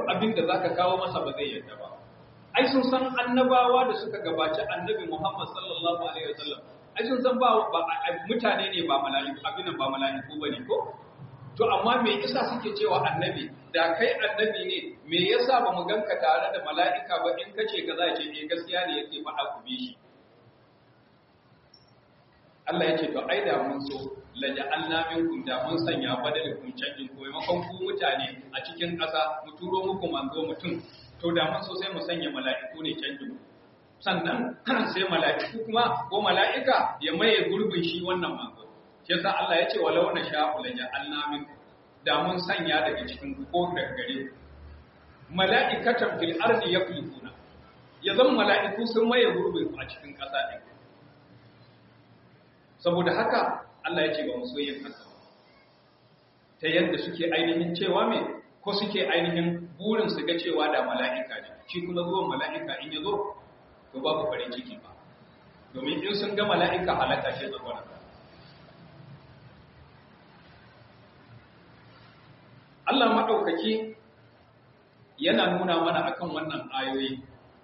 duk abin da zaka kawo masa ba zai yarda ba ai sun san annabawa da suka gabaci annabi Muhammad sallallahu alaihi wasallam ai sun san ba mutane ne ba mala'iku abin ba mala'iku bane ko to amma me yasa suke cewa annabi da kai annabi ne me yasa ba mu ganka tare da mala'ika ba in kace ka za ce eh gaskiya ne yake faɗa ku bi shi Allah ya ce to ai da mun so la ja'alna minkum da mun sanya badalikum canjin ko maimakon ku mutane a cikin ƙasa mu turo muku manzo mutum to da mun so sai mu sanya mala'iku ne canjin sannan sai mala'iku kuma ko mala'ika ya maye gurbin shi wannan manzo shi yasa Allah ya ce walau na sha'u la ja'alna minkum da mun sanya daga cikin ko daga gare mala'ikatan fil ardi yakuluna ya zama mala'iku sun maye gurbin a cikin ƙasa din saboda haka Allah ya ce ba mu so yin haka ta yadda suke ainihin cewa me ko suke ainihin burin su ga cewa da mala'ika ne shi kuma zuwan mala'ika in ya zo to babu farin ciki ba domin in sun ga mala'ika halaka shi tsakwana Allah maɗaukaki yana nuna mana akan wannan ayoyi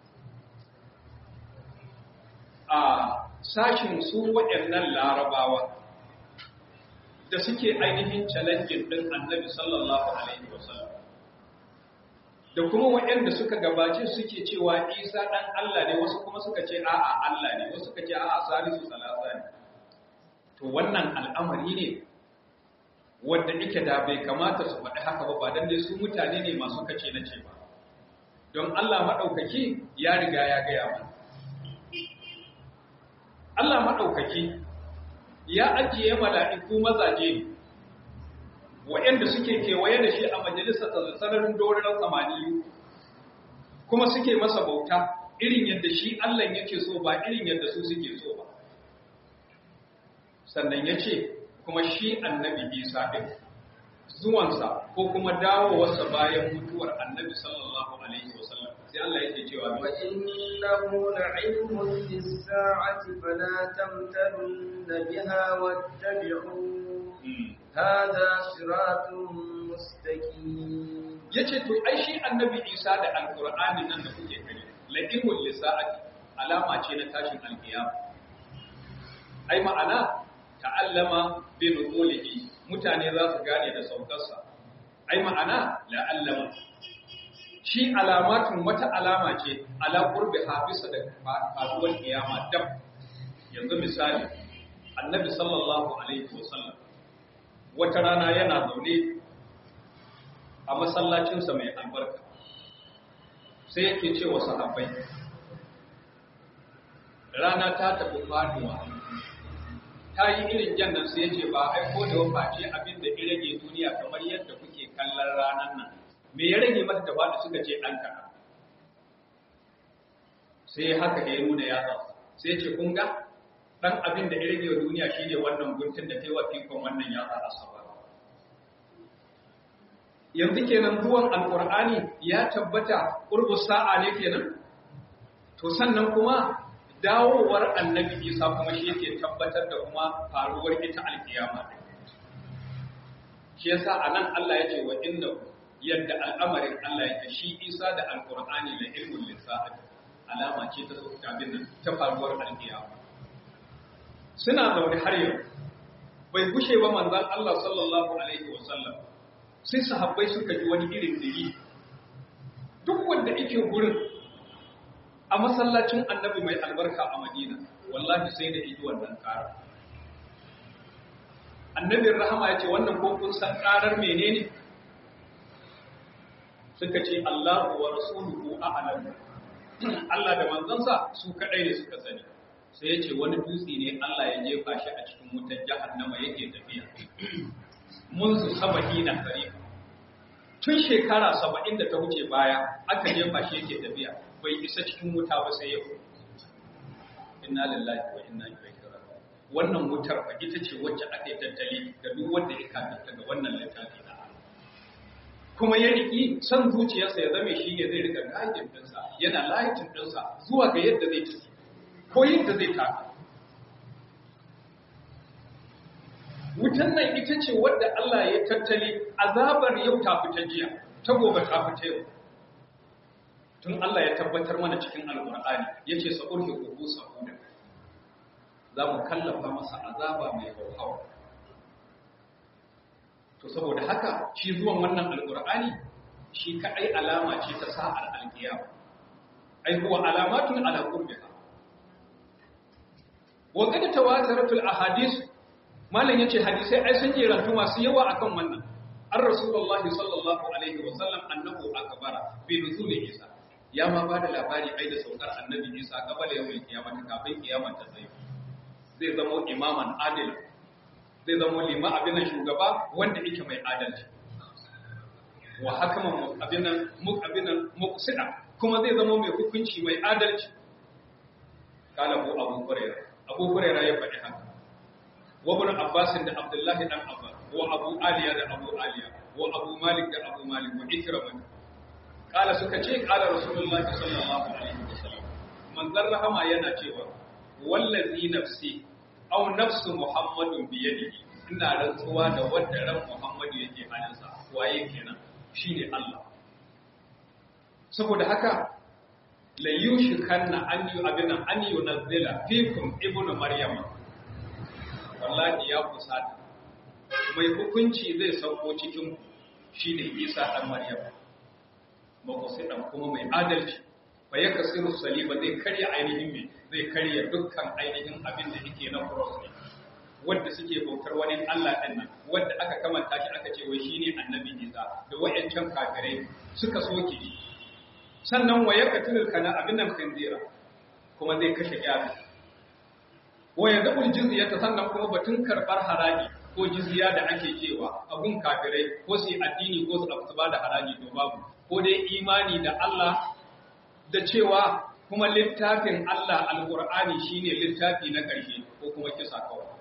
a sashin su waɗannan larabawa da suke ainihin challenging ɗin annabi sallallahu alaihi wasallam da kuma waɗanda suka gabace suke cewa isa ɗan Allah ne wasu kuma suka ce a'a Allah ne wasu suka ce a'a salisu salasa ne to wannan al'amari ne wanda ike da bai kamata su faɗi haka ba ba dan dai su mutane ne masu kace na ce ba don Allah maɗaukaki ya riga ya gaya mana Allah maɗaukaki ya ajiye mala'iku mazaje waɗanda suke kewaye da shi a majalisar sararin doron samaniyu kuma suke masa bauta irin yadda shi Allah yake so ba irin yadda su suke so ba sannan ya ce kuma shi annabi isa ɗin zuwansa ko kuma dawowarsa bayan mutuwar annabi sallallahu alaihi wasallam sai Allah yake cewa wa innahu la'ilmun lis-sa'ati fala tamtarunna biha wattabi'un hadha siratun mustaqim yace to ai shi annabi Isa da alqur'ani nan da kuke gani la'ilmun lis-sa'ati alama ce na tashin alqiyama ai ma'ana ta'allama bi nuzulihi mutane za su gane da saukarsa ai ma'ana la'allama shi alamatun wata alama ce ala qurbi hafisa da faruwar kiyama dab yanzu misali annabi sallallahu alaihi wasallam wata rana yana zaune a masallacinsa mai albarka sai yake ce wa sahabbai rana ta tafi faduwa ta yi irin jannan sai yace ba aiko da wafaci abin da ya rage duniya kamar yadda kuke kallon ranar nan me ya rage mata da faɗi suka ce ɗan kaɗan sai haka ya nuna yatsa sai ce kun ga ɗan abin da ya rage wa duniya shine wannan guntun da kai wa fikon wannan yatsa asaba yanzu kenan zuwan alkur'ani ya tabbata ƙurbu sa'a ne kenan to sannan kuma dawowar annabi isa kuma shi yake tabbatar da kuma faruwar ita alkiyama shi yasa anan Allah ya ce wa innahu yadda al'amarin Allah ya shi isa da alkur'ani la ilmun lisa'ati alama ce ta abin nan ta faruwar alkiyama suna zaune har yau bai gushe ba manzon Allah sallallahu alaihi wasallam sai sahabbai suka ji wani irin diri duk wanda yake gurin a masallacin annabi mai albarka a madina wallahi sai da iji wannan ƙara annabin rahama ya ce wannan ko kun san ƙarar menene suka ce Allahu wa rasuluhu a'lam Allah da manzansa su kadai ne suka sani sai ya ce wani dutse ne Allah ya jefa shi a cikin wutar jahannama yake tafiya munzu saba'ina tariqa tun shekara saba'in da ta wuce baya aka jefa shi yake tafiya bai isa cikin wuta ba sai yau inna lillahi wa inna ilaihi raji'un wannan wutar fa ita ce wacce aka yi tattali ga duk wanda ya kafirta ga wannan littafi na kuma ya riki san zuciyarsa ya zame shi ne zai rika gajin dinsa yana layitin dinsa zuwa ga yadda zai tafi ko yadda zai tafi wutan nan ita ce wadda Allah ya tattali azabar yau ta fita jiya ta gobe ta fita yau tun Allah ya tabbatar mana cikin alqur'ani yace sa urhi kubu sahuda za mu kallafa masa azaba mai hauhawa to saboda haka shi zuwan wannan alqur'ani shi kadai alama ce ta sa'ar alqiyama ai huwa alamatun ala qurbiha wa qad tawataratul ahadith malam yace hadisai ai sun jerantu masu yawa akan wannan an rasulullahi sallallahu alaihi wa sallam annahu akbara bi nuzuli isa ya ma bada labari ai da saukar annabi isa kabala yawmul qiyamah kafin kiyama ta tsaye zai zama imaman adil zai zama lima abin shugaba wanda yake mai adalci wa hakaman abin nan abin nan muqsida kuma zai zama mai hukunci mai adalci kala bu abu hurairah abu hurairah ya faɗi haka wa ibn abbas da abdullahi dan abbas wa abu aliya da abu aliya wa abu malik da abu malik wa ikramah kala suka ce kala rasulullahi sallallahu alaihi wasallam manzon rahama yana cewa wallazi nafsi aw nafsu muhammadun bi yadihi ina rantsuwa da wanda ran muhammadu yake hannunsa waye kenan shine Allah saboda haka la yushikanna an yu abinan an yunazzila fikum ibnu maryama wallahi ya kusata mai hukunci zai sauko cikin shine Isa dan Maryam ba ku sai dan kuma mai adalci fa yakasiru saliba zai karya ainihin me zai karya dukkan ainihin abin da yake na cross ne wanda suke bautar wani Allah din nan wanda aka kamanta shi aka ce wai shine annabi Isa da wayancan kafirai suka soke shi sannan wa yaqtulul kana abin nan khinzira kuma zai kashe yafi wa yadul jizyata sannan kuma batun karbar haraji ko jizya da ake cewa abun kafirai ko su addini ko su ba da haraji to babu ko dai imani da Allah da cewa kuma littafin Allah alqur'ani shine littafi na ƙarshe ko kuma kisa kawai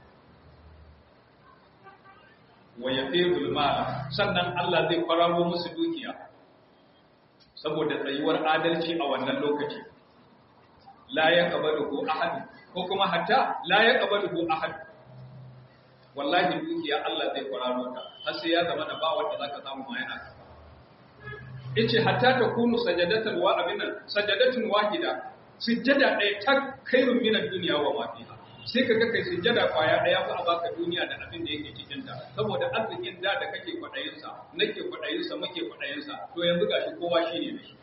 wa yafidul mala sannan Allah zai kwararo musu dukiya saboda tsayuwar adalci a wannan lokaci la yaqbaluhu ahad ko kuma hatta la yaqbaluhu ahad wallahi dukiya Allah zai kwararo ta har sai ya zama da ba wanda zaka samu ma yana yace hatta ta kunu sajadatan wa abinan sajadatun wahida sujjada ɗaya ta kairun min ad-dunya wa ma fiha sai ka ga kai sujjada kwaya ɗaya fa a baka duniya da abin da yake cikin ta saboda arzikin da da kake kwadayin sa nake kwadayin sa muke kwadayin sa to yanzu gashi kowa shine da shi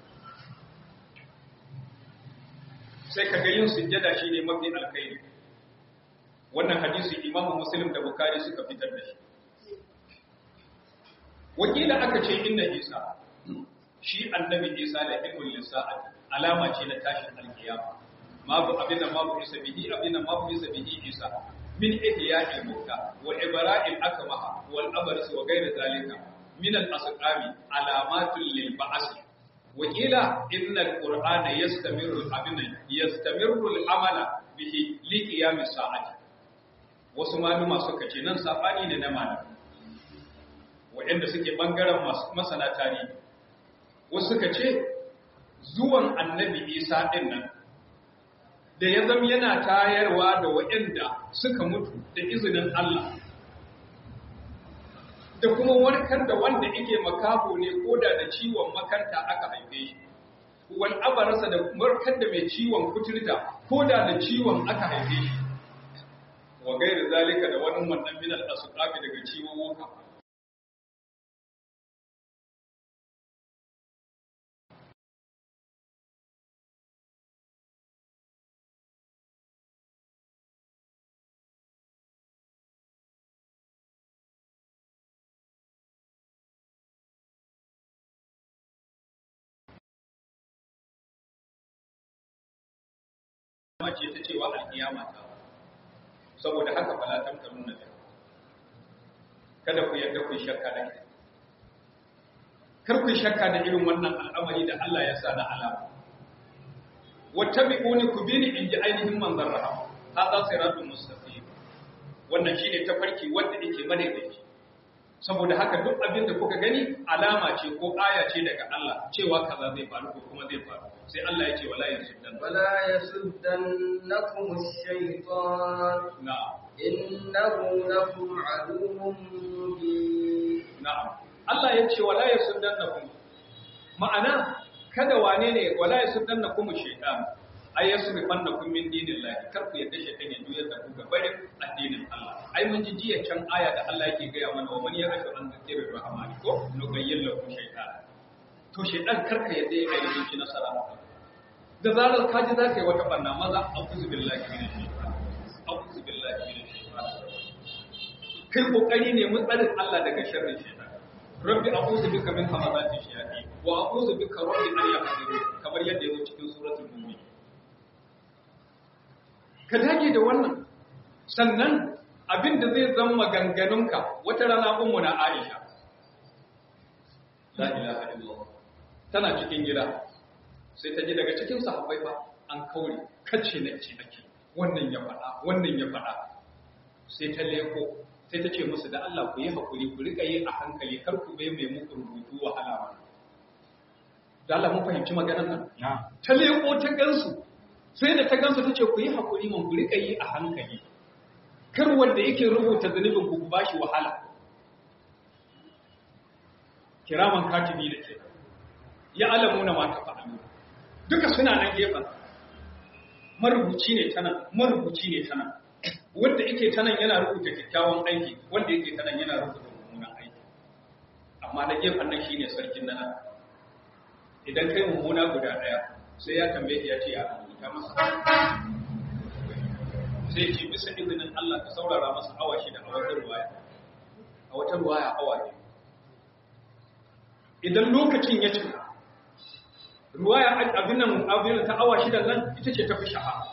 sai ka ga yin sujjada shine mafi alkhairi wannan hadisi Imam Muslim da Bukhari suka fitar da shi wakila aka ce inna Isa shi annabi Isa da ilmul lisa'at alama ce na tashin alkiyama ma bu abinda ma bu isa bihi abinda ma bu isa bihi Isa min ihya'il mauta wa ibra'il akmaha wal abrs wa ghayr zalika min al asqami alamatul lil ba'th wakila inna al qur'ana yastamiru abinda yastamiru al amala bihi li qiyamis sa'ati wasu maluma suka ce nan sabani ne na malami waɗanda suke bangaren masana tarihi wasu suka ce zuwan annabi isa ɗin nan da ya zama yana tayarwa da waɗanda suka mutu da izinin Allah da kuma warkar da wanda yake makafo ne ko da da ciwon makanta aka haife shi wal abarasa da warkar da mai ciwon kuturta ko da da ciwon aka haife shi wa gairu zalika da wani wannan min al-asqabi daga ciwon wuka ce ta cewa alkiyama ta saboda haka fala tamtarun nabi kada ku yadda ku shakka da ita kar ku shakka da irin wannan al'amari da Allah ya sa na alama wattabi'uni ku bi ni in ji ainihin manzon rahama hada siratul mustaqim wannan shine tafarki wanda yake madaidaici saboda haka duk abin da kuka gani alama ce ko aya ce daga Allah cewa kaza zai faru ko kuma zai faru sai Allah ya ce wala yasuddan wala yasuddannakum ash-shaytan na'am innahu lakum aduwwun mubin na'am Allah ya ce wala yasuddannakum ma'ana kada wane ne wala yasuddannakum shaytan ai yasrifannakum min dinillahi kar ku yadda shaytan ya juyar da ku ga barin addinin Allah ai mun ji jiya can aya da Allah yake gaya mana wa man yarashu an zikirir rahmani ko nubayyin lahu shaytan to shaytan kar ka yadda ya ainihin ci nasara da zarar ka ji za ka yi wata barna maza a'udhu billahi minash shaitan a'udhu billahi minash shaitan kai kokari ne mun tsarin Allah daga sharrin shaitan rabbi a'udhu bika min hamazati shayatin wa a'udhu bika rabbi an yahdurun kamar yadda yake cikin suratul mu'min ka dage da wannan sannan abin da zai zama ganganunka wata rana ummu na Aisha la ilaha illallah tana cikin gida sai ta ji daga cikin sahabbai fa an kaure kace na ce nake wannan ya faɗa wannan ya faɗa sai ta leko sai ta ce musu da Allah ku yi hakuri ku rika yi a hankali kar ku bai mai muku rubutu wahala ba da Allah mun fahimci maganar nan ta leko ta gansu sai da ta gansu ta ce ku yi hakuri man ku rika yi a hankali kar wanda yake rubuta zunubin ku ba shi wahala kiraman katibi da ke ya alamu na mata fa'alu duka suna nan gefen marubuci ne ta nan marubuci ne ta nan wanda yake ta nan yana rubuta kyakkyawan aiki wanda yake ta nan yana rubuta mummunan aiki amma na gefen nan shine sarkin nan idan kai mummuna guda daya sai ya tambaye ya ce ya rubuta masa sai ce bisa izinin Allah ka saurara masa awa shida a wata ruwaya a wata ruwaya awa ne idan lokacin ya cika ruwaya abin nan abin ta awa shida nan ita ce tafi shahara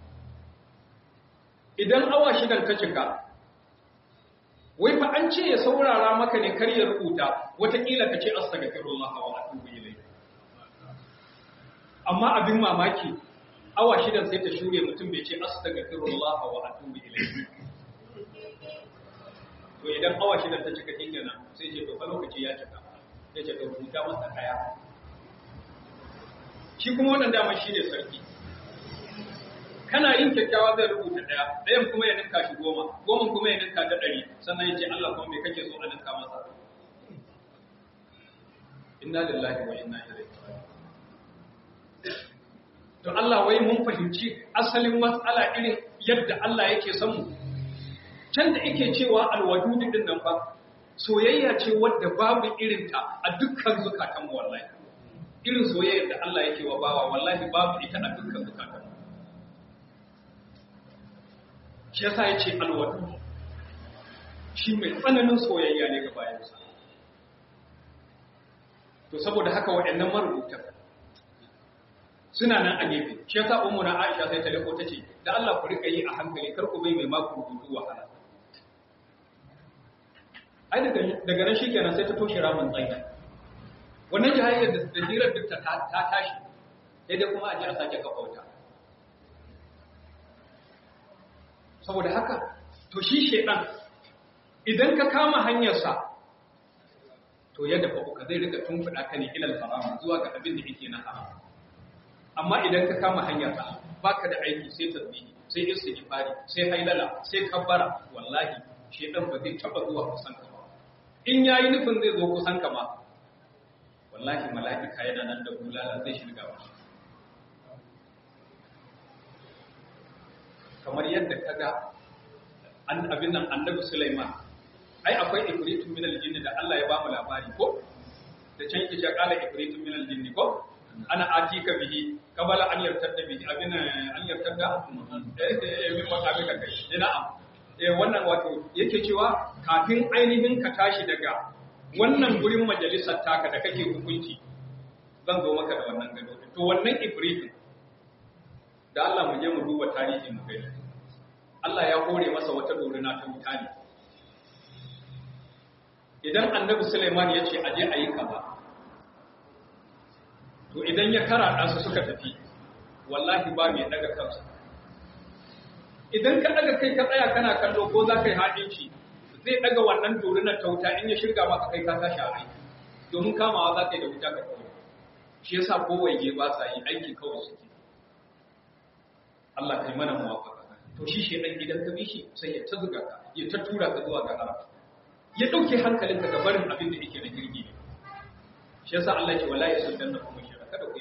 idan awa shidan ta cika wai fa an ce ya saurara maka ne kar ya rubuta watakila ka ce astaghfirullah wa atubu ilayhi amma abin mamaki awa shidan sai ta shure mutum bai ce astaghfirullah wa atubu ilayhi to idan awa shidan ta cika kenan sai ce to fa lokaci ya cika ya ce to rubuta masa kaya shi kuma wannan dama shi ne sarki kana yin kyakkyawa zai rubuta ɗaya ɗayan kuma ya ninka shi goma goma kuma ya ninka ta ɗari sannan ya ce Allah kuma me kake so a ninka masa inna lillahi wa inna ilaihi to Allah wai mun fahimci asalin matsala irin yadda Allah yake son mu can da yake cewa alwadud din nan fa soyayya ce wadda babu irinta a dukkan zukatan mu wallahi irin soyayyar da Allah yake wa bawa wallahi babu ita a dukkan zukatan shi yasa yace alwadu shi mai tsananin soyayya ne ga bayansa to saboda haka waɗannan marubuta suna nan a gefe shi yasa ummu na Aisha sai ta leko tace da Allah ku rika yi a hankali kar ku bai mai maku rubutu wahala ai daga daga nan shikenan sai ta toshe ramin tsayi wannan jahayyar da hirar duk ta tashi sai dai kuma a ji a sake kafa wuta saboda haka to shi shedan idan ka kama hanyarsa to yadda fa zai rika tumfuda ka ne ilal haram zuwa ga abin da yake na haram amma idan ka kama hanyarsa baka da aiki sai tasbihi sai istighfari sai hailala sai kabbara wallahi shedan ba zai taba zuwa kusan ka ba in yayi nufin zai zo kusan ka ma wallahi mala'ika yana nan da bulala zai shirga ba kamar yadda kaga an abin nan annabi Sulaiman ai akwai ifritun minal jinni da Allah ya ba mu labari ko da can yake cewa qala ifritun minal jinni ko ana atika bihi kabala an yartadda bihi abin an yartadda eh min makabi ka kai ina am eh wannan wato yake cewa kafin ainihin ka tashi daga wannan gurin majalisar taka da kake hukunci zan zo maka da wannan gado to wannan ifritin da Allah mu je mu duba tarihi mu gani Allah ya hore masa wata dorina ta wuta ne idan annabi Sulaiman ya ce aje a yi kaza to idan ya kara su suka tafi wallahi ba mai daga kansa idan ka daga kai ka tsaya kana kallo ko za ka yi haɗinci zai daga wannan dorinar ta wuta in ya shirga maka kai ka tashi a aiki domin kamawa za ka yi da wuta ka kawai shi yasa kowaye ba sa yi aiki kawai suke Allah kai mana muwafaka to shi shedan idan ka bi shi sai ya ta zuga ka ya ta tura ka zuwa ga haram ya dauke hankalinka ga barin abin da yake na girgi ne shi yasa Allah ya ce wala yasuddanna kuma shira kada ku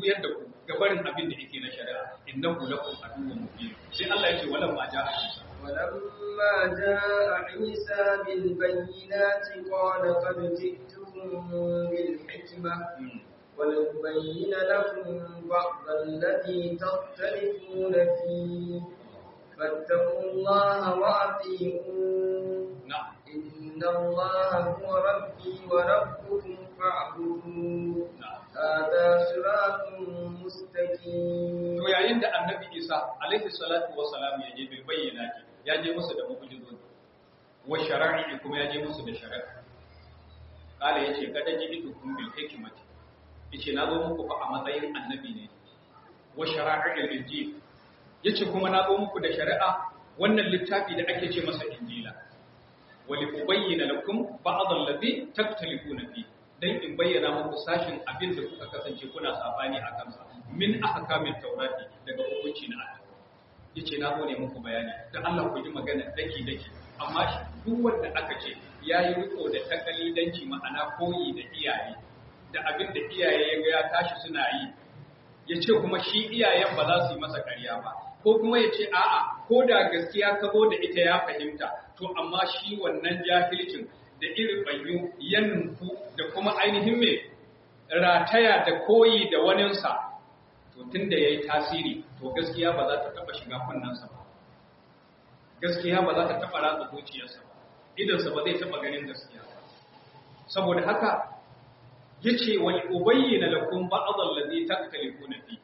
juyar da ku ga barin abin da yake na shari'a innahu lakum aduwwun mubin sai Allah ya ce walam ma ja'a Isa ولما جاء عيسى بالبينات قال قد جئتكم بالحكمة ولنبين لكم بعض الذي تختلفون فيه فاتقوا الله وأطيعون na'am إن الله هو ربي وربكم فاعبدوه na'am هذا صراط مستقيم to yayin da annabi Isa alaihi salatu wa salam ya je bil bayyinati ya je musu da mu'jizozi wa shara'i kuma ya je musu da shari'a kala yace kada ji itu kun bil hikmati yace na zo muku fa a matsayin annabi ne wa shara'il injil yace kuma na zo muku da shari'a wannan littafi da ake ce masa injila wa li ubayyana lakum ba'd alladhi taktalifuna fi dan in bayyana muku sashin abin da kuka kasance kuna sabani a kansa min ahkamit tawrati daga hukunci na Allah yace na zo ne muku bayani dan Allah ku ji magana daki daki amma shi duk wanda aka ce yayi riko da takalidanci ma'ana koyi da iyaye da abin da iyaye ya ga ya tashi suna yi yace kuma shi iyayen ba za su yi masa ƙarya ba ko kuma yace a'a ko da gaskiya ka zo da ita ya fahimta to amma shi wannan jahilcin da irin bayyu ya nufu da kuma ainihin mai rataya da koyi da waninsa to tun da ya yi tasiri to gaskiya ba za ta taɓa shiga kunnensa ba gaskiya ba za ta taɓa ratsa zuciyarsa ba idansa ba zai taɓa ganin gaskiya ba saboda haka ya ce wani ubayyana lakum ba'adhan ladhi taktalifuna fi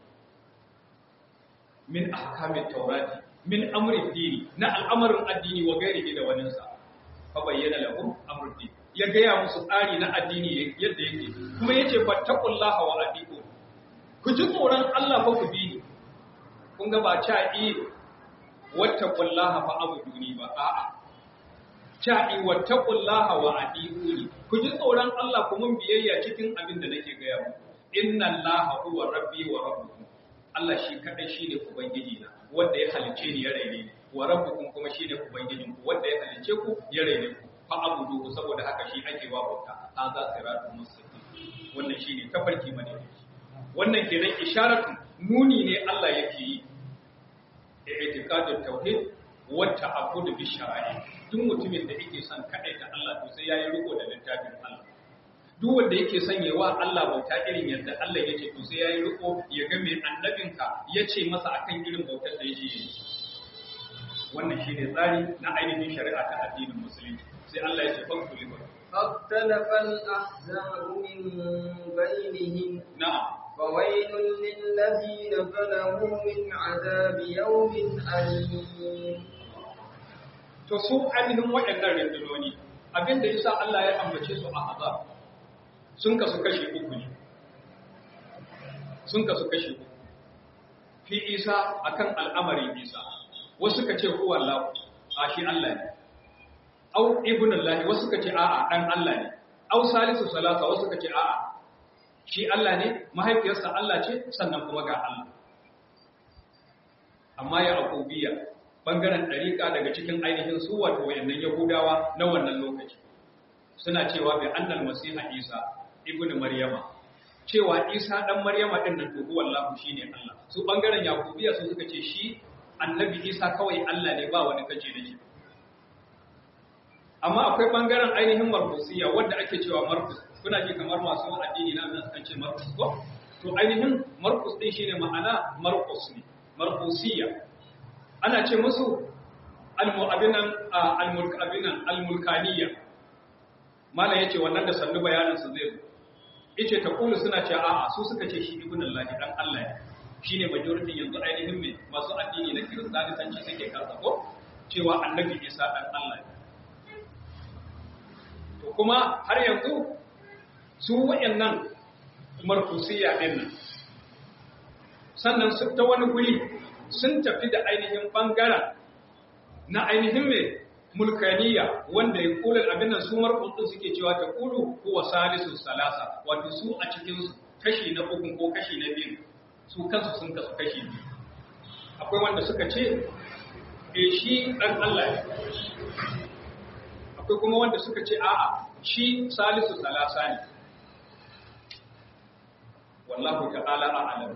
min ahkamit taurati min amri dini na al'amarin addini wa gairihi da waninsa fa bayyana lahum amrud din ya gaya musu tsari na addini yadda yake kuma yace fattaqullaha wa atiqu ku ji tsoron Allah fa ku bi ni kun ga ba cha i wattaqullaha fa abuduni ba a'a cha i wattaqullaha wa atiqu ku ji tsoron Allah ku mun biyayya cikin abin da nake gaya muku inna allaha huwa rabbi wa rabbukum Allah shi kadai shine ubangiji na wanda ya halice ni ya raine ni wa rabbukum kuma shine ubangijin ku wanda ya halice ku ya raine ku fa abudu saboda haka shi ake wa bauta an za siratul mustaqim wannan shine tafarki mane wannan kenan isharatu nuni ne Allah yake yi i'tiqadut tauhid wa ta'abbud bi shara'i duk mutumin da yake son kadaita Allah to sai yayi riko da littafin Allah duk wanda yake sanyewa Allah bauta irin yadda Allah yake to sai yayi riko ya ga mai annabinka yace masa akan irin bautar da yake yi wannan shine tsari na ainihin shari'a ta addinin musulunci sai Allah ya ce fa kullu فاختلف الأحزاب من بينهم na'am فويل للذين ظلموا من عذاب يوم أليم to su ainihin waɗannan rundunoni abinda yasa Allah ya ambace su a azab sun kasu kashi uku ne sun kasu kashi uku fi isa akan al'amarin isa wasu ka ce huwa Allah a shi Allah ne au ibn Allah wasu ka ce a'a dan Allah ne au salisu salasa wasu ka ce a'a shi Allah ne mahaifiyarsa Allah ce sannan kuma ga Allah amma ya akubiya bangaren ɗariƙa daga cikin ainihin su wato wayannan yahudawa na wannan lokaci suna cewa bi annal masiha isa ibn maryama cewa isa dan maryama din nan to wallahu shine Allah su bangaren yakubiya su suka ce shi annabi isa kawai Allah ne ba wani kace da shi amma akwai bangaren ainihin markusiya wanda ake cewa markus kuna ji kamar masu addini na nan kan ce markus ko to ainihin markus din shine ma'ana markus ne markusiya ana ce musu al-mu'abinan al-mulkabinan al-mulkaniyya mala yace wannan da sannu bayanin su zai zo yace ta kulu suna ce a'a su suka ce shi ibn Allah dan Allah ne shine majority yanzu ainihin me masu addini na kiristanci suke karsa ko cewa annabi Isa dan Allah ne to kuma har yanzu su wayannan markusiyya din nan sannan su ta wani guri sun tafi da ainihin bangaren na ainihin mai mulkaniya wanda ya kula abin nan su markutun suke cewa ta kulu kuwa salisu salasa wato su a cikin kashi na uku ko kashi na biyu su kansu sun kasu kashi biyu akwai wanda suka ce e shi dan Allah ne akwai kuma wanda suka ce a'a shi salisu salasa ne wallahu ta'ala a'lam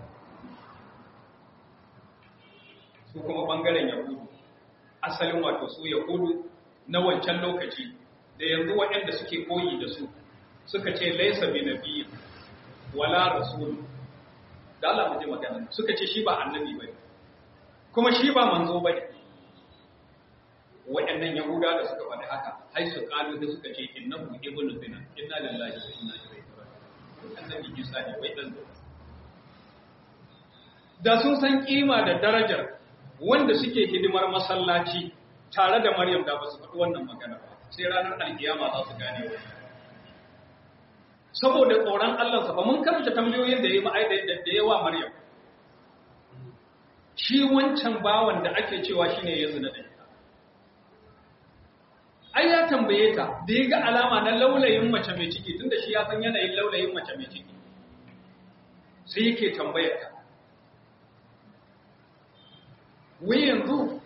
su kuma bangaren yahudu asalin wato su yahudu na wancan lokaci da yanzu waɗanda suke koyi da su suka ce laisa bi nabiyyi wala rasul da Allah mu ji magana suka ce shi ba annabi bane kuma shi ba manzo bane waɗannan yahuda da suka faɗi haka hai su kalu da suka ce innahu ibnu zina inna lillahi wa inna ilaihi raji'un annabi Isa ne wai dan da sun san kima da darajar wanda suke hidimar masallaci tare da Maryam da ba su faɗi wannan magana ba sai ranar alkiyama za su gane wannan saboda tsoron Allah ba mun karanta tambayoyin da ya yi da yawa Maryam shi wancan bawan da ake cewa shine ya zina da ita ai ya tambaye ta da ya ga alama na laulayin mace mai ciki tunda shi ya san yanayin laulayin mace mai ciki sai yake tambayar ta wai yanzu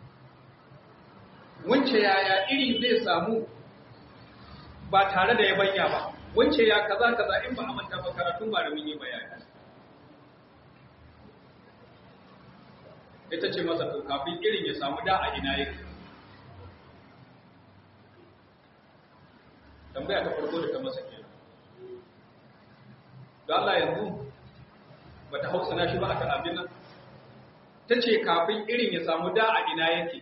wance yaya iri zai samu ba tare da ya banya ba wance ya kaza kaza in ba a manta ba karatun ba da mun yi bayani ita ce masa to kafin irin ya samu da a ina yake tambaya ta farko da ta masa kenan da Allah yanzu ba ta hausa na shi ba akan abin nan ta ce kafin irin ya samu da a ina yake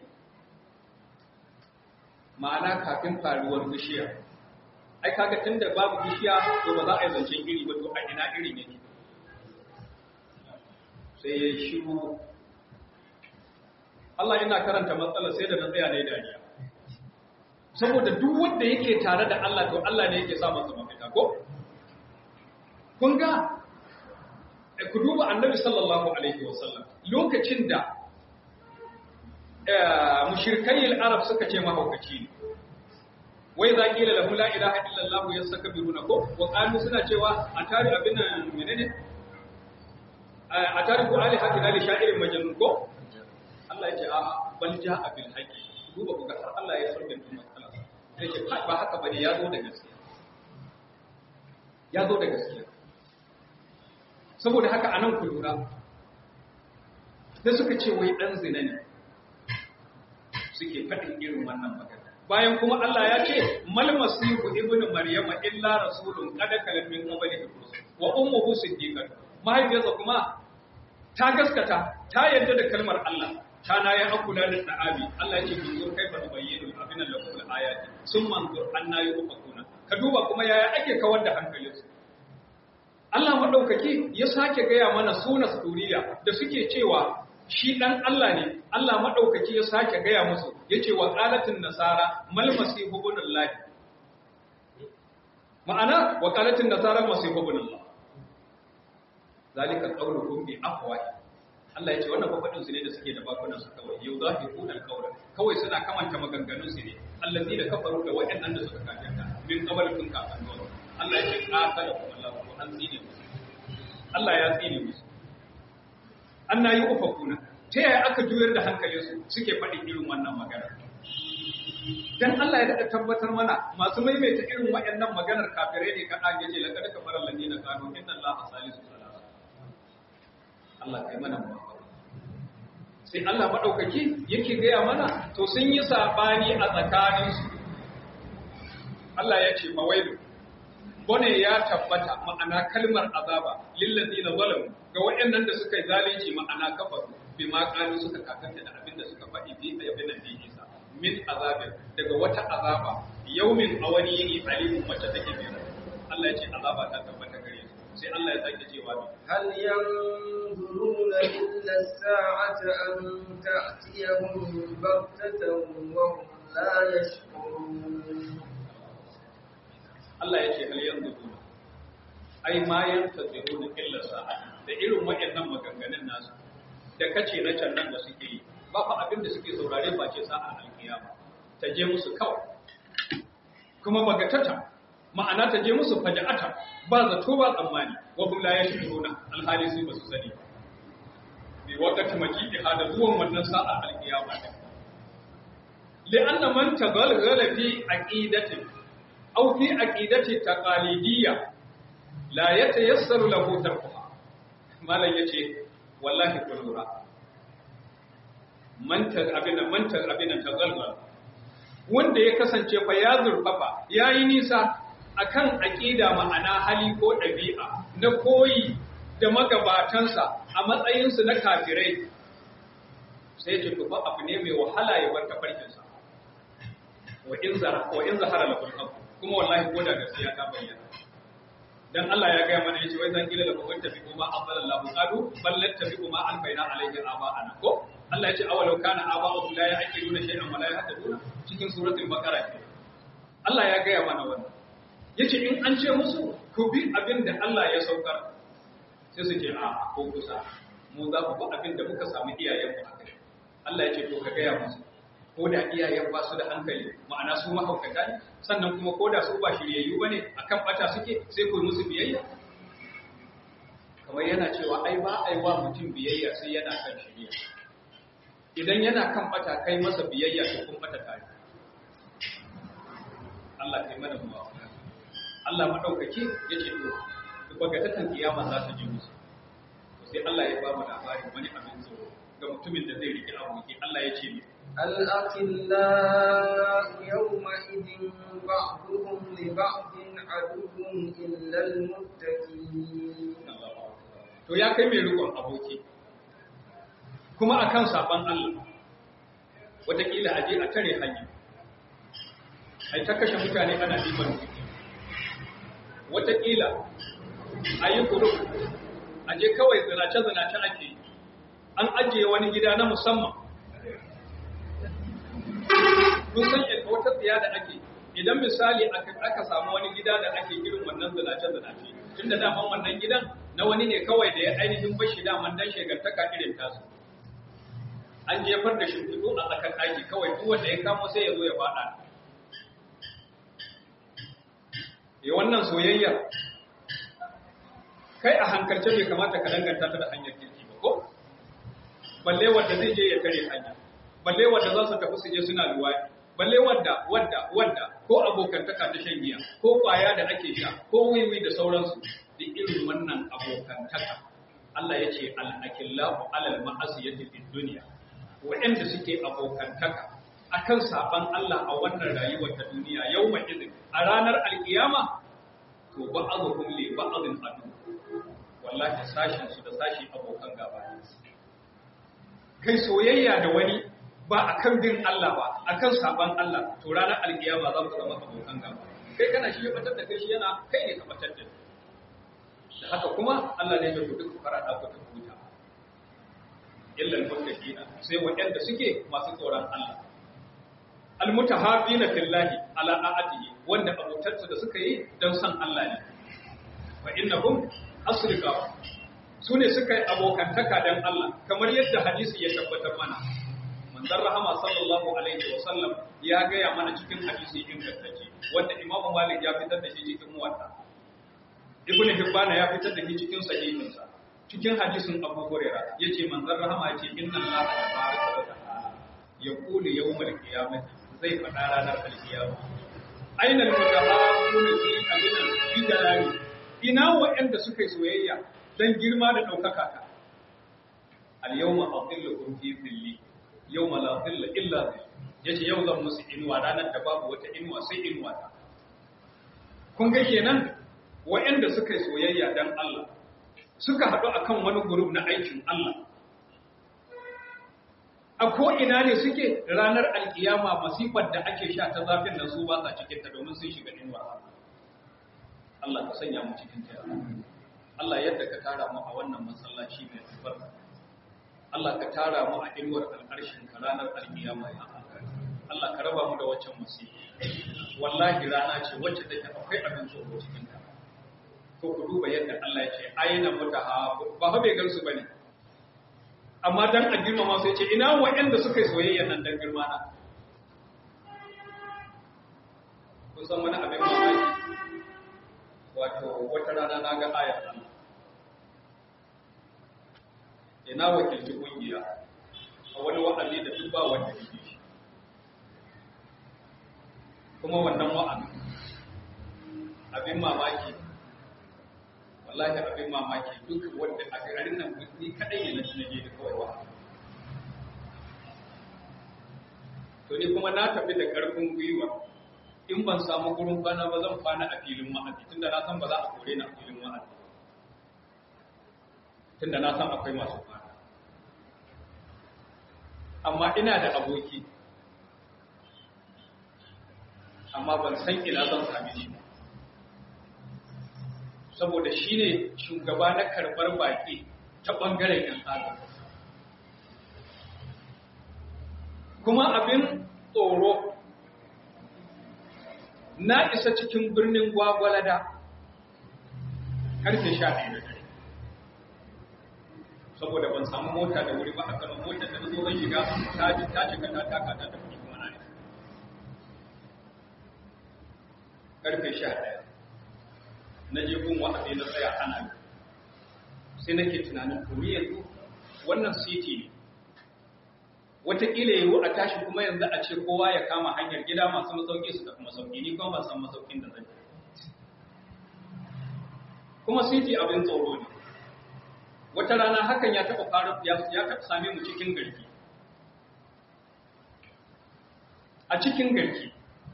ma'ana kafin faruwar bishiya ai kaga tunda babu bishiya to ba za a yi zancen iri ba to a ina irin yake sai ya shiru Allah ina karanta matsala sai da na tsaya ne dariya saboda duk wanda yake tare da Allah to Allah ne yake sa masa mafita ko kun ga ku duba annabi sallallahu alaihi wasallam lokacin da mushrikai al-arab suka ce mahaukaci ne wai za ƙila lahu la ilaha illallah ya saka biruna ko wa qalu suna cewa a tari abin nan menene a tari ku ali hakina li sha'irin majnun ko Allah ya ce a bal ja'a bil haqi duba ku ga Allah ya sarbe tun matsala sai ce ba haka bane ya zo da gaskiya ya zo da gaskiya saboda haka anan ku lura da suka ce wai dan zina ne suke faɗin irin wannan magana bayan kuma Allah ya ce mal masihu ibnu maryama illa rasulun qad kalam min qablihi wa ummuhu siddiqah mahaifiyarsa kuma ta gaskata ta yarda da kalmar Allah ta na ya akula da da'abi Allah ya ce bin zur kaifa nubayyinu abin lakum al-ayati summa anzur anna yufakuna ka duba kuma yaya ake kawar da hankalinsu Allah madaukaki ya sake gaya mana sunan suriya da suke cewa shi ɗan Allah ne, Allah maɗaukaki ya sake gaya musu, ya ce wa ƙalatin nasara malmasi hubunan lahi. Ma'ana, wa ƙalatin nasara masu hubunan lahi. Zalika ƙaunar bi afuwa Allah ya ce wannan fafaɗinsu ne da suke da bakunansu kawai, yau za fi kunan ƙaunar, kawai suna kamanta maganganunsu ne, Allah da kafaru da waɗannan da suka kafirta, min kabalin kafin zuwa. Allah ya ce ƙasa da kuma Allah, ko an tsine musu. Allah ya tsine musu. an na yi ufakuna ta yaya aka juyar da hankalinsu suke faɗin irin wannan magana dan Allah ya daɗa tabbatar mana masu maimaita irin waɗannan maganar kafirai ne kaɗa ya ce laƙar kamar lalli na kano inna Allah salisu salasa Allah kai mana mafaka sai Allah maɗaukaki yake gaya mana to sun yi saɓani a tsakaninsu Allah ya ce mawailu bone ya tabbata ma'ana kalmar azaba lillazina zalamu ga waɗannan da suka yi zalunci ma'ana kafaru bi ma kanu suka kakanta da abin da suka faɗi fi ayyabin da Isa min azabin daga wata azaba yaumin a wani yini alimun mace take bira Allah ya ce azaba ta tabbata gare su sai Allah ya sake cewa bi هل ينظرون إلا الساعة أن تأتيهم بغتة وهم لا يشعرون Allah ya ce hal yanzu duna ai ma yantaziruna illa sa'a da irin waɗannan maganganun nasu da kace na can nan da suke yi ba fa abin da suke saurare ba ce sa'a alkiyama ta je musu kawai kuma bagatata ma'ana ta je musu faja'ata ba zato ba tsammani wa hum la yashkuruna alhali su ba su sani bi waqti majidi hada zuwan wannan sa'a alkiyama li'anna man taghalghala fi aqidatin aw fi aqidati taqalidiyya la yatayassaru lahu tarkuha malam yace wallahi ku lura mantar abin nan mantar abin nan tagalgal wanda ya kasance fa ya zurfafa yayi nisa akan aqida ma'ana hali ko dabi'a na koyi da magabatansa a matsayinsu na kafirai sai ce to abu ne mai wahala ya bar tafarkinsa wa in zara wa in zahara lakul haqq kuma wallahi ko da gaskiya ta bayyana dan Allah ya gaya mana yace wai zan kila lakum tabi'u ma afdalallahu qalu bal tabi'u ma albayna alayhi aba'ana ko Allah yace awalau kana aba'u la ya'qiluna shay'an wa la yahtaduna cikin suratul baqara Allah ya gaya mana wannan yace in an ce musu ku bi abin da Allah ya saukar sai su ce a ko kusa mu za ku bi abin da muka samu iyayen mu akai Allah ya ce to ka gaya musu ko da iyayen ba su da hankali ma'ana su mahaukata ne sannan kuma ko da su ba shiryayyu bane akan bata suke sai ku musu biyayya kamar yana cewa ai ba ai wa mutum biyayya sai yana kan shirya idan yana kan bata kai masa biyayya to kun bata tare Allah kai mana mu Allah madaukake yace to bagatatan kiyama za ta ji musu sai Allah ya ba mu labarin wani abin tsoro ga mutumin da zai rike aboki Allah ya ce الأخلاء يومئذ بعضهم لبعض عدو إلا المتقين to ya kai mai rikon aboki kuma akan saban Allah wataƙila a je a tare hanya ai ta kashe mutane ana liman wataƙila a yi kuru a je kawai zinace-zinace ake an ajiye wani gida na musamman kun san yadda wata tsiya da ake idan misali aka samu wani gida da ake irin wannan zinace-zinace tun da daman wannan gidan na wani ne kawai da ya ainihin bashi daman dan shekartaka irin tasu an jefar da shimfiɗu a tsakar ɗaki kawai duk wanda ya kamo sai ya zo ya faɗa ya wannan soyayya kai a hankalce bai kamata ka danganta ta da hanyar kirki ba ko balle wanda zai je ya kare hanya balle wanda za su tafi su je suna luwaɗi balle wanda wanda wanda ko abokantaka ta shan giya ko kwaya da ake sha ko wiwi da sauransu duk irin wannan abokantaka Allah ya ce al-akillahu alal ma'asiyati fid dunya wa'anda suke abokantaka akan saban Allah a wannan rayuwar ta duniya yawma idin a ranar alkiyama to ba'dhum li ba'dhin adu wallahi sashin su da sashi abokan gaba ne kai soyayya da wani ba akan bin Allah ba akan saban Allah to ranar alkiyama za ku zama abokan gaba kai kana shi ya batar da kai shi yana kai ne ka batar da da haka kuma Allah ne ya ku duk farada ku ta huta illa al-muttaqina sai waɗanda suke masu tsoron Allah al-mutahabina fillahi ala a'atihi wanda abotarsa da suka yi don san Allah ne wa innahum asrika su ne suka yi abokantaka don Allah kamar yadda hadisi ya tabbatar mana manzon rahama sallallahu alaihi wa sallam ya gaya mana cikin hadisi ingantacce wanda imamu malik ya fitar da shi cikin muwatta ibnu hibban ya fitar da shi cikin sahihinsa cikin hadisin abu hurairah yace manzon rahama yace inna allaha tabaraka wa ta'ala yaqulu yawmal qiyamati zai faɗa ranar alkiyama ainal mutahabbuna fi abinan fi jalali ina wa'anda suka yi soyayya dan girma da daukaka ta al yawma adillukum fi dhilli yawma la dhilla illa dhill yace yau zan musu inuwa ranar da babu wata inuwa sai inuwa ta kun ga kenan wa'anda suka yi soyayya dan Allah suka haɗu akan wani gurub na aikin Allah a ko'ina ne suke ranar alkiyama masifar da ake sha ta zafin nan su ba sa cikinta domin sun shiga inuwa Allah ka sanya mu cikin ta Allah yadda ka tara mu a wannan masallaci mai albarka Allah ka tara mu a inuwar alƙarshin ka ranar alkiyama ya Allah ka raba mu da waccan musibi wallahi rana ce wacce take akwai abin tsoro cikin ta to ku duba yadda Allah ya ce aina mutaha ba fa bai gansu bane amma dan a girmama sai ce ina waɗanda suka yi soyayya nan dan girma na kun san wani abin mamaki wato wata rana na ga ayar Allah ina wakilci kungiya a wani wa'azi da duk ba wanda yake shi kuma wannan wa'azi abin mamaki wallahi abin mamaki duk wanda a garin nan ni kadai ne na je da kawai wa to ni kuma na tafi da karfin gwiwa in ban samu gurin kwana ba zan kwana a filin ma'azi tunda na san ba za a kore ni a filin ma'azi tunda na san akwai masu kwana amma ina da aboki amma ban san ina zan same shi ba saboda shi ne shugaba na karɓar baƙi ta ɓangaren ‘yan tsada. Kuma abin tsoro na isa cikin birnin gwagwalada karfe sha ɗaya da dare. Saboda ban samu mota da wuri ba a kanan motar da zo zan shiga ta ji ta cika ta taka ta tafi kuma na Karfe sha ɗaya. na je gun wa'azi na tsaya ana yi sai nake tunanin to ni yanzu wannan city ne wataƙila yiwu a tashi kuma yanzu a ce kowa ya kama hanyar gida masu masauki su tafi masauki ni kuma ban san masaukin da zai kuma city abin tsoro ne wata rana hakan ya taɓa faru ya taɓa same mu cikin garki a cikin garki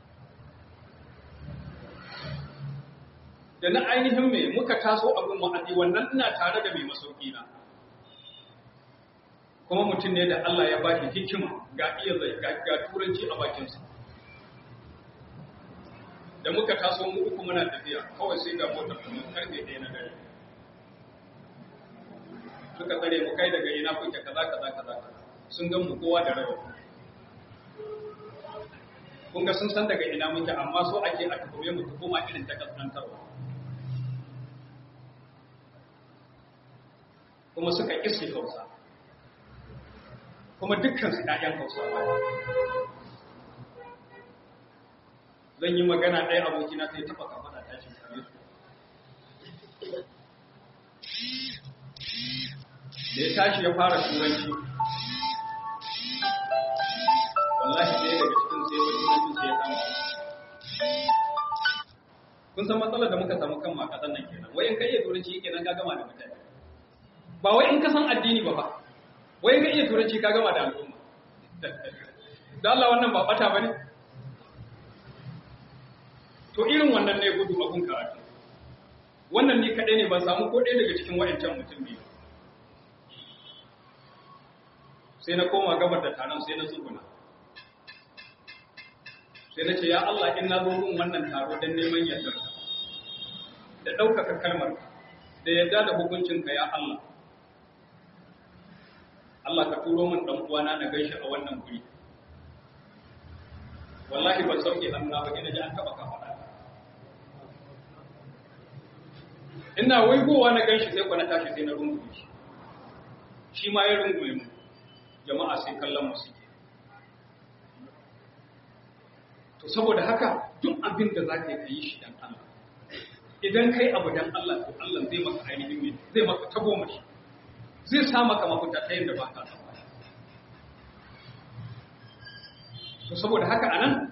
da na ainihin mai muka taso abin wa'azi wannan ina tare da mai masauki na kuma mutum ne da Allah ya ba shi hikima ga iya zai ga turanci a bakinsa da muka taso mu uku muna tafiya kawai sai ga motar kuma karfe ɗaya na dare suka tsare mu kai daga ina kuke kaza kaza kaza sun gan mu kowa da rawa kun ga sun san daga ina muke amma so ake a tukume mu tukuma irin ta kaskantarwa kuma suka ƙi hausa kuma dukkan su ɗayan hausawa zan yi magana ɗaya abokina sai taɓa kamar ta ce same su da ya tashi ya fara turanci wallahi ɗaya daga cikin sai wani turancin sai ya kama kun san matsalar da muka samu kan makasan nan kenan wayan kai iya turanci yake nan ka gama da mutane ba wai in ka san addini ba fa wai ka iya turanci ka gama da al'umma da Allah wannan ba bata bane to irin wannan ne gudu abun karatu wannan ni kadai ne ban samu ko ɗaya daga cikin wayancan mutum biyu sai na koma gabar da taron sai na tsuguna sai na ce ya Allah in na zo gun wannan taro don neman yardarka da ɗaukaka kalmar da yarda da hukuncinka ya Allah Allah ka turo min dan uwana na gaishe a wannan guri wallahi ban sauke hannuna ba ina ji an taba ka faɗa ina waigowa na ganshi sai kwana tashi sai na rungume shi shi ma ya rungume mu jama'a sai kallon mu suke to saboda haka duk abin da za ka yi shi dan Allah idan kai abu dan Allah to Allah zai maka ainihin zai maka tagomashi zai sa maka mafita ta yadda ba ka tsammani. To saboda haka a nan,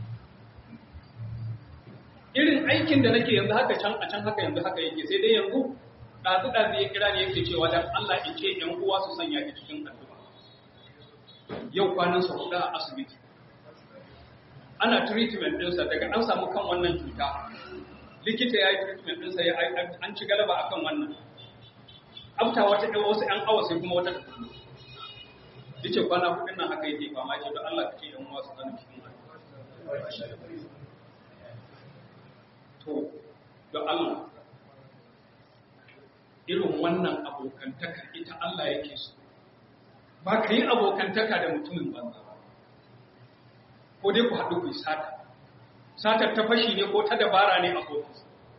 irin aikin da nake yanzu haka can a can haka yanzu haka yake sai dai yanzu ɗazu-ɗazu ya kira ne yake cewa dan Allah in ce ‘yan uwa su sanya ki cikin addu'a. Yau kwanan sa huɗu a asibiti. Ana treatment ɗinsa daga an samu kan wannan cuta. Likita ya yi treatment ɗinsa an ci galaba akan wannan. afta wata ɗan wasu ‘yan awa sai kuma wata da kullu. Yace kwana hudun nan haka yake fama ce don Allah ka ce ‘yan wasu zanen cikin To, don Allah, irin wannan abokantaka ita Allah yake so. Ba ka yi abokantaka da mutumin banza ba. Ko dai ku haɗu ku yi sata. Satar ta fashi ne ko ta dabara ne a ofis.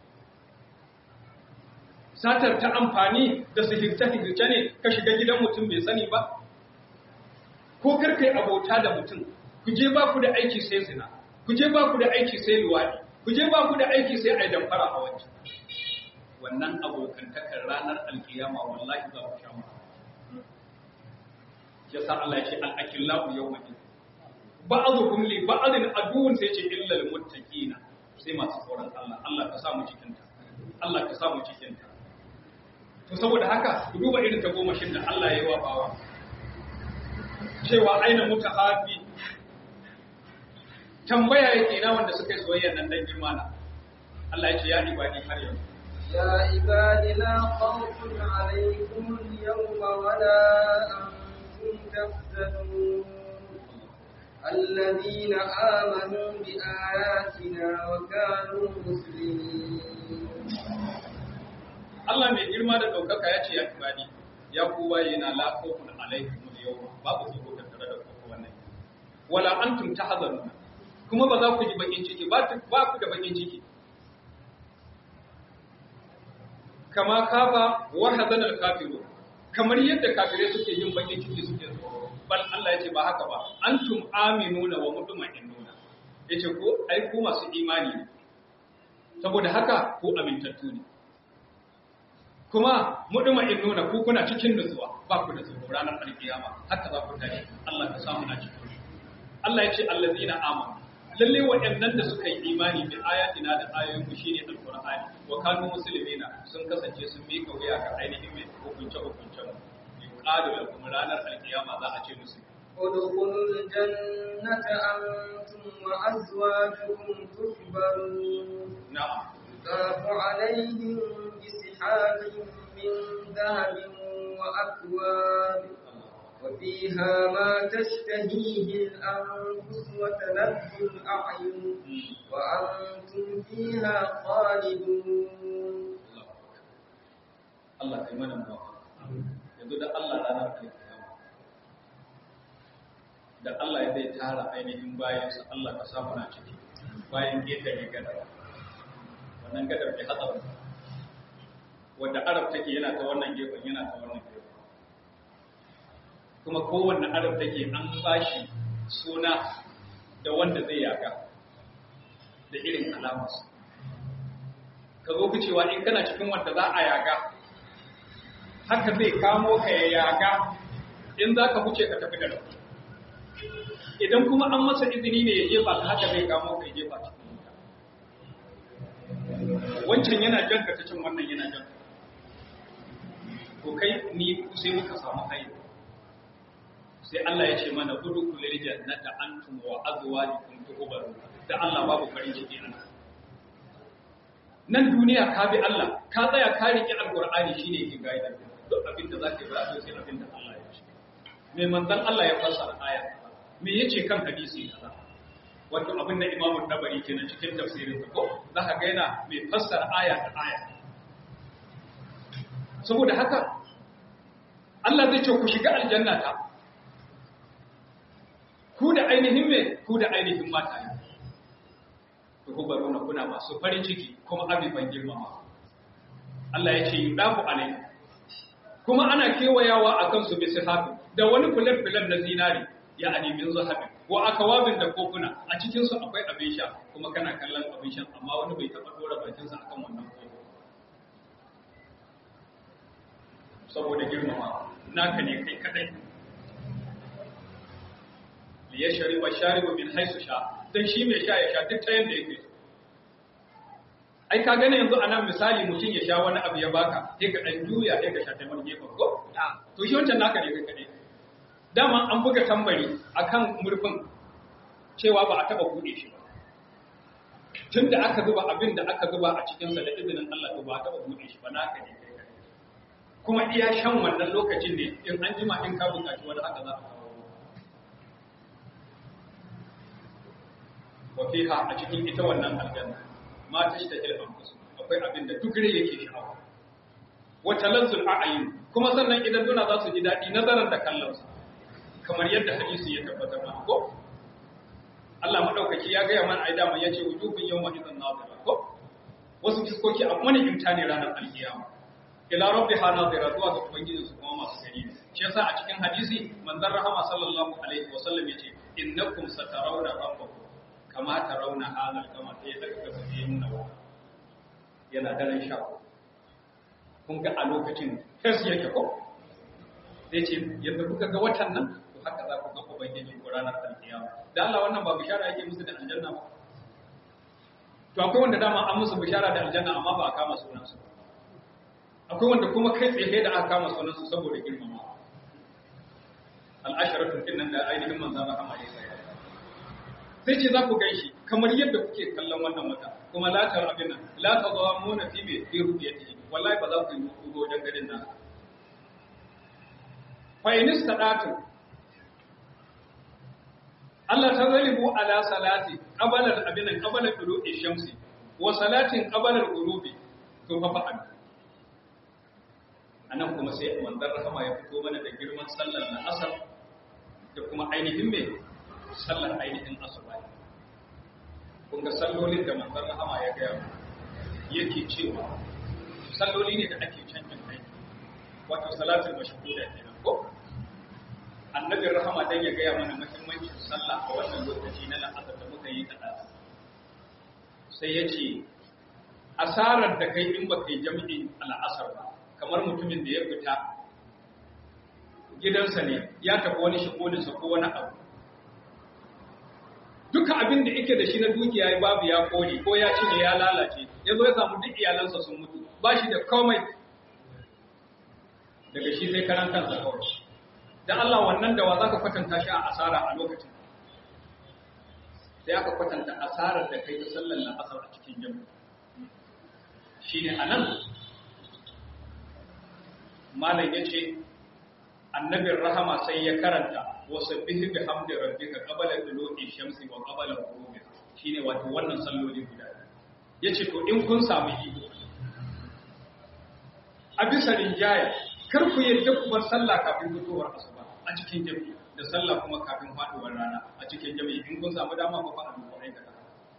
satar ta amfani da sihirce-sihirce ne ka shiga gidan mutum bai sani ba? Ko karkai abota da mutum, ku je ba ku da aiki sai zina, ku je ba ku da aiki sai luwaɗi, ku je ba ku da aiki sai a damfara a wancan. Wannan abokantakar ranar alkiyama wallahi za ku sha mu. Ya sa Allah ya ce al'akillahu yau mai. Ba'azukum li ba'azin aduwwun sai ce illal muttaqina sai masu tsoron Allah. Allah ka samu cikinta. Allah ka samu cikinta. to saboda haka ku duba irin ta goma shin da Allah ya yi wa bawa cewa aina mutahabi tambaya yake na wanda suka yi soyayya nan dan girma na Allah ya ce ya ibadi har yau يا عباد لا خوف عليكم اليوم ولا أنتم تحزنون الذين آمنوا بآياتنا وكانوا مسلمين Allah mai girma da ɗaukaka ya ce ya ibadi ya ku baye na la khawfun alaikum al-yawma babu tsoro tattare da ku wannan wala antum tahzanuna kuma ba za ku ji bakin ciki ba ba ku da bakin ciki kama kafa wa hazan al-kafiru kamar yadda kafirai suke yin bakin ciki suke tsoro bal Allah ya ce ba haka ba antum aminuna wa mutma'innuna yace ko ai ku masu imani ne saboda haka ku amintattu ne kuma mutma'innuna ku kuna cikin nutsuwa ba ku da tsoro ranar alkiyama haka za ku tashi Allah ka samu na cikin Allah ya ce allazina amanu lalle waɗannan da suka yi imani bi ayatina da ayoyin mu shine alqur'ani wa kanu muslimina sun kasance sun mika wuya ga ainihin mai hukunce hukunce mu yuqalu lakum ranar alkiyama za a ce musu ادخلوا الجنة أنتم وأزواجكم تحبرون na'am يطاف عليهم بسحاب من ذهب وأكواب وفيها ما تشتهيه الأنفس وتلذ الأعين وأنتم فيها خالدون Allah kai mana muwafaqa yanzu da Allah ranar alkiyama da Allah ya zai tara ainihin bayansa Allah ka samu na ciki bayan ƙetare gadar wannan gadar bai hatsar wadda arab take yana ta wannan gefen yana ta wannan gefen kuma kowanne arab take an bashi suna da wanda zai yaga da irin alamarsa ka zo ku cewa in kana cikin wanda za a yaga haka zai kamo ka ya yaga in za ka wuce ka tafi da rabu idan kuma an masa izini ne ya jefa ka haka zai kamo ka ya jefa cikin wuta wancan yana jan ka ta cin wannan yana jan to kai ni sai muka samu hayi sai Allah ya ce mana gudu kulil jannata antum wa azwajukum tu'baru da Allah babu farin ciki a nan nan duniya ka bi Allah ka tsaya ka riƙe alqur'ani shine yake gaida duk abin da zaka yi ba sai abin da Allah ya ce me manzon Allah ya fassara aya me yace kan hadisi kaza wato abin da Imam Tabari kenan cikin tafsirin sa ko zaka ga yana mai fassara aya da aya saboda haka Allah zai ce ku shiga aljanna ta ku da ainihin me ku da ainihin mata ne to ku baro na kuna masu farin ciki kuma abiban girmama Allah ya ce yudafu alai kuma ana kewayawa akan su bi sihabi da wani fulan fulan na zinari ya ani min zahabi wa akawabin da kofuna a cikin su akwai abin sha kuma kana kallon abin sha amma wani bai taba dora bakin sa akan wannan kofi saboda girmama naka ne kai kadai li yashri wa sharibu min haythu sha dan shi mai sha ya sha duk ta yanda yake ai ka gane yanzu anan misali mutum ya sha wani abu ya baka sai ka dan juya sai ka sha ta wani gefen ko to shi wancan naka ne kai kadai dama an buga tambari akan murfin cewa ba a taba bude shi ba tunda aka zuba abin da aka zuba a cikin sa da izinin Allah to ba a taba bude shi ba naka ne kai kadai kuma iya shan wannan lokacin ne in an jima in ka buƙaci wani haka za a kawo wa fiha a cikin ita wannan aljanna ma tashtahil anfus akwai abin da duk rai yake sha'awa wa talazzul a'yun kuma sannan idan duna za su ji dadi nazaran da kallon sa kamar yadda hadisi ya tabbatar mana ko Allah madaukaki ya gaya mana aida man yace wujuhun yawma idan nazira ko wasu fiskoki a wani imtani ranar alkiyama ila rabbiha nazira zuwa ga ubangiji su kuma masu gani ne shi yasa a cikin hadisi manzon rahama sallallahu alaihi wasallam yace innakum satarawna rabbakum kama tarawna hadal kama sai ya daga kasa ya nuna wa yana daren sha kun ga a lokacin fes yake ko zai ce yadda kuka ga watan nan to haka za ku ga ubangiji ko ranar alkiyama da Allah wannan ba bishara yake musu da aljanna ba to akwai wanda dama an musu bishara da aljanna amma ba a kama sunan su akwai wanda kuma kai tsaye da aka kama sunansu saboda girmama al'asharatun din nan da ainihin manzan rahama ya sai sai ce za ku gan shi kamar yadda kuke kallon wannan wata kuma la ta abin nan la ta zuwa muna fi mai fi rubiyati wallahi ba za ku yi mutu wajen garin nan fa in istadatu Allah ta zalibu ala salati qabala abin nan qabala tulu'i shamsi wa salatin qabala al-ghurubi to fa fa'al anan kuma sai manzon rahama ya fito mana da girman sallar na asar da kuma ainihin me sallar ainihin asuba kun ga sallolin da manzon rahama ya gaya yake cewa salloli ne da ake canjin aiki wato salatul mashhuda kenan ko annabin rahama dan ya gaya mana muhimmancin sallah a wannan lokaci na la'asar da muka yi kada sai ya ce asarar da kai in baka yi jami'in al'asar ba kamar mutumin da ya fita gidansa ne ya tafi wani shigoninsa ko wani abu duka abin da yake da shi na dukiya babu ya kone ko ya cinye ya lalace ya zo ya samu duk iyalansa sun mutu ba shi da komai daga shi sai karan kansa kawai da Allah wannan da wa za ka kwatanta shi a asara a lokacin sai aka kwatanta asarar da kai ta sallar la'asar a cikin jami'a shi ne a nan malam ya ce annabin rahama sai ya karanta wasu bihi bi hamdi rabbika qabala dulu'i shamsi wa qabala ghurubi shine wato wannan salloli guda yace to in kun samu iko a bisa rinjaya kar ku yadda ku bar sallah kafin fitowar asuba a cikin jami'i da sallah kuma kafin faduwar rana a cikin jami'i in kun samu dama ku faɗa muku aikata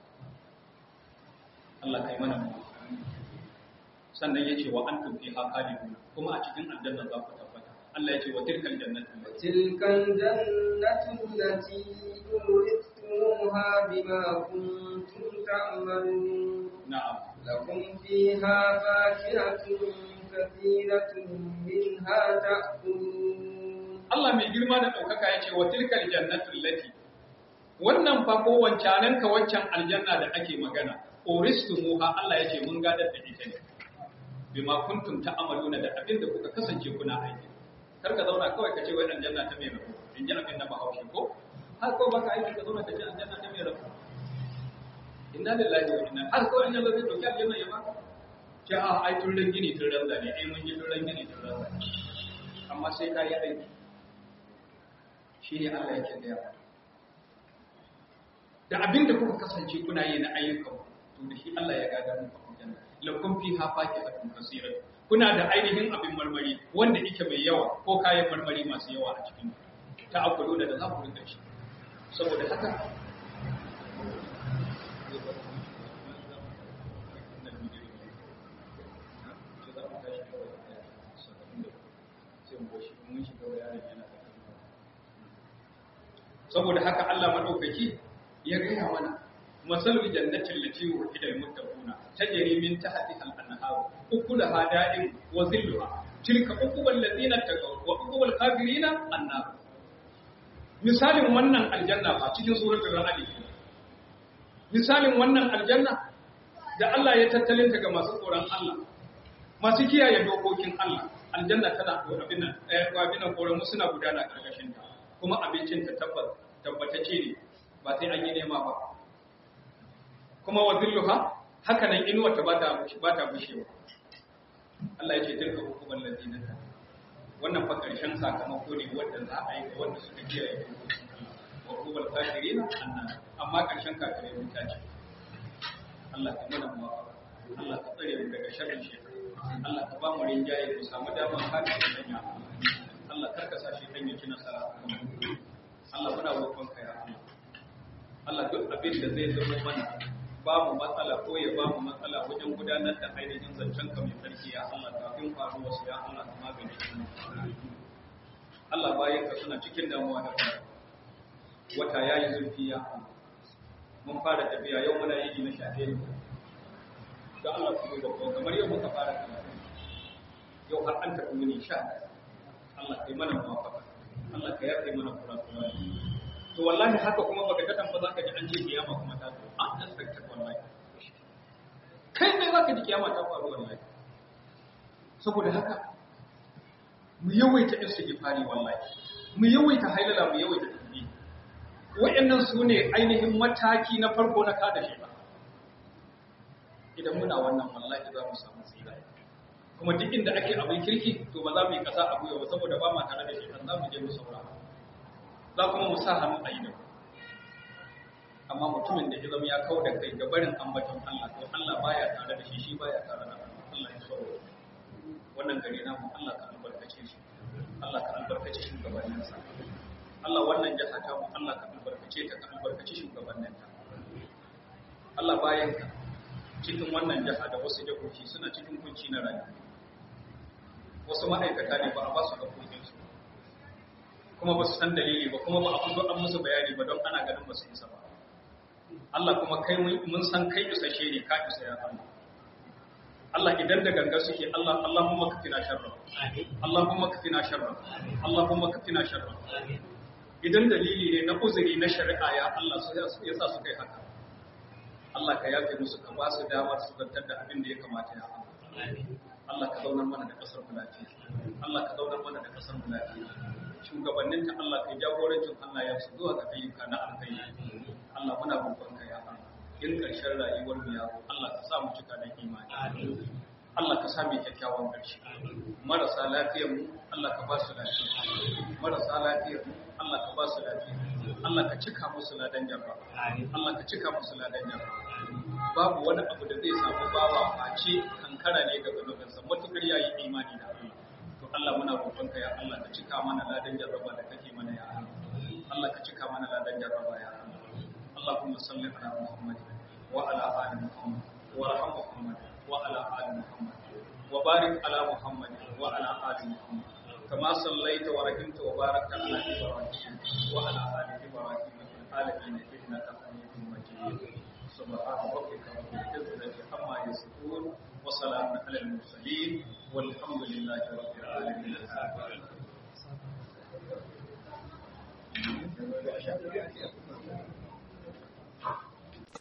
Allah kai mana mu sannan yace wa antum fiha khalidun kuma a cikin aljanna za ku tabbata Allah yace wa tilkal jannatu تلك الجنة التي أورثتموها بما كنتم تعملون na'am لكم فيها فاكهة كثيرة منها تأكلون Allah mai girma da ɗaukaka ya ce wa tilkal jannatul lati wannan fa ko wancanan ka waccan aljanna da ake magana uristumuha Allah ya ce mun gadar da ita ne bima kuntum ta'maluna da abin da kuka kasance kuna aiki kar ka zauna kawai ka ce wai aljanna ta mai rabu in ji abin da Bahaushe ko har ko baka aiki ka zauna ka ce aljanna ta mai rabu inna lillahi wa inna har ko in yanzu zai dauki aljanna ya baka ce a ai tun ran gini tun ran zane ai mun yi tun ran gini tun ran zane amma sai ka yi aiki shi ne Allah yake gaya wa da abin da kuka kasance kuna yi na ayyukan to da shi Allah ya gada muku aljanna lakum fiha fakihatun kaseerat kuna da ainihin abin marmari wanda yake mai yawa ko kayan marmari masu yawa a cikin ta akulu da za ku rinka shi saboda haka saboda haka Allah madaukaki ya gaya mana masalul jannatin lati wuhidal muttaquna tajri min tahtiha al-anhar ukulaha da'im wa zilluha tilka uqubal ladina taqaw wa uqubal kafirina annar misalin wannan aljanna ba cikin suratul ra'd misalin wannan aljanna da Allah ya tattalin ta ga masu tsoron Allah masu kiyaye dokokin Allah aljanna tana da abin nan eh abin nan koran suna gudana karkashin ta kuma abincin ta tabbat tabbatace ne ba sai an yi nema ba kuma wa zilluha haka nan inuwa ta bata bata bushewa Allah ya ce tilka hukumar ladina ta wannan fa karshen sakamako ne wanda za a yi ga wanda suka kiyaye dokokin Allah wa hukumar kafirina annan amma karshen kafirai wuta ce Allah ka mana mu Allah ka tsare mu daga sharrin shi Allah ka ba mu rinjaye mu samu damar kada da danya Allah karka sa shi dan ya ci nasara Allah muna roƙon ka ya Allah Allah duk abin da zai zama mana babu matsala ko ya bamu matsala wajen gudanar da ainihin zancen ka mai sarki ya Allah kafin faru wasu ya Allah ka magance shi Allah bayan ka suna cikin damuwa da fara wata ya yi zurfi ya Allah mun fara tafiya yau muna yi na shafe ne da Allah ku da ko kamar yau muka fara karatu yau har an tafi muni sha Allah kai mana muwafaqa Allah ka yafe mana kurakurai to wallahi haka kuma baka ga ba zaka ji an ce kiyama kuma ta zo an expected wallahi kai ne zaka ji kiyama ta faru wallahi saboda haka mu yawaita istighfari wallahi mu yawaita hailala mu yawaita tasbih wayannan su ne ainihin mataki na farko na kada shi ba idan muna wannan wallahi za mu samu tsira kuma duk inda ake abin kirki to ba za mu yi kasa a gwiwa ba saboda ba ma tare da shi za mu je mu saurara za kuma mu sa hannu a yi da amma mutumin da ya zama ya kawo da kai ga barin ambaton Allah to Allah baya tare da shi shi baya tare da Allah ya saurara wannan gari namu Allah ka albarkace shi Allah ka albarkace shugabanninsa Allah wannan jaha ta mu Allah ka albarkace ta ka albarkace shugabanninta Allah bayan ka cikin wannan jaha da wasu jahohi suna cikin kunci na rayuwa wasu ma'aikata ne ba a ba su haƙoƙinsu kuma ba su san dalili ba kuma ba a fito an musu bayani ba don ana ganin ba su isa ba Allah kuma kai mun san kai isashe ne ka isa ya Allah Allah idan da ganga suke Allah Allahumma kafina sharra Allahumma kafina sharra Allahumma kafina sharra idan dalili ne na uzuri na shari'a ya Allah su yasa su kai haka Allah ka yafe musu ka ba su damar su zantar da abin da ya kamata ya Allah Allah ka zaunar mana da kasar mu lafiya Allah ka zaunar mana da kasar mu lafiya shugabannin ta Allah ka jagorancin Allah ya su zuwa ga ayyuka na alkhairi Allah muna roƙon ka ya Allah in ƙarshen rayuwar mu ya Allah ka sa mu cika da imani Allah ka sa mu kyakkyawan ƙarshe marasa lafiyar mu Allah ka ba su lafiya marasa lafiyar mu Allah ka ba su lafiya Allah ka cika musu ladan jarra Allah ka cika musu ladan jarra babu wani abu da zai samu bawa face kankara ne ga zunubinsa matukar yayi imani da Allah to Allah muna roƙonka ya Allah ka cika mana ladan jarraba da kake mana ya Allah Allah ka cika mana ladan jarraba ya Allah Allahumma salli ala Muhammad wa ala ali Muhammad wa arham Muhammad wa ala ali Muhammad wa barik ala Muhammad wa ala ali Muhammad كما صليت ورحمت وباركت على إبراهيم وعلى آل إبراهيم في العالمين إنك حميد مجيد سبحان ربك رب العزة عما يصفون وسلام على المرسلين والحمد لله رب العالمين